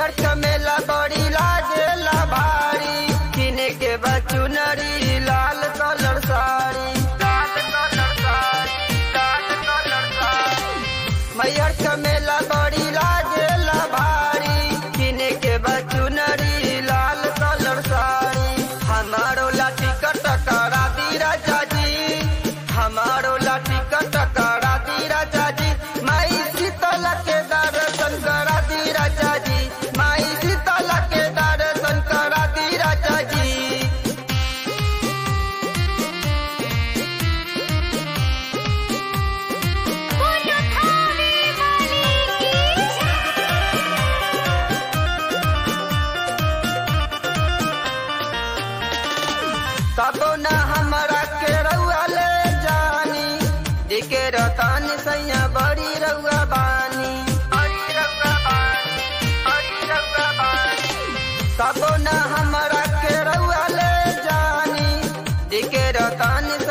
मैहर चमेला बड़ी लागेला भारी किने के बचुनरी लाल कलर साड़ी लाल कलर साड़ी लाल कलर साड़ी मैहर चमेला बड़ी लागेला भारी किने के बचुनरी लाल कलर साड़ी हमारो लाठी कटकरा दी राजा जी हमारो लाठी कटकरा दी राजा जी माई शीतल के दर्शन करा दी राजा जी माई शीतल के दर्शन करा दी राजा जी बोलो थाने वाली की तबो न हमरा के रउआ ले जानी दिके रतन सैया बड़ी रउआ बानी बड़ी रउआ बानी बड़ी रउआ बानी तबो न हमरा के रउआ ले जानी दिके रतन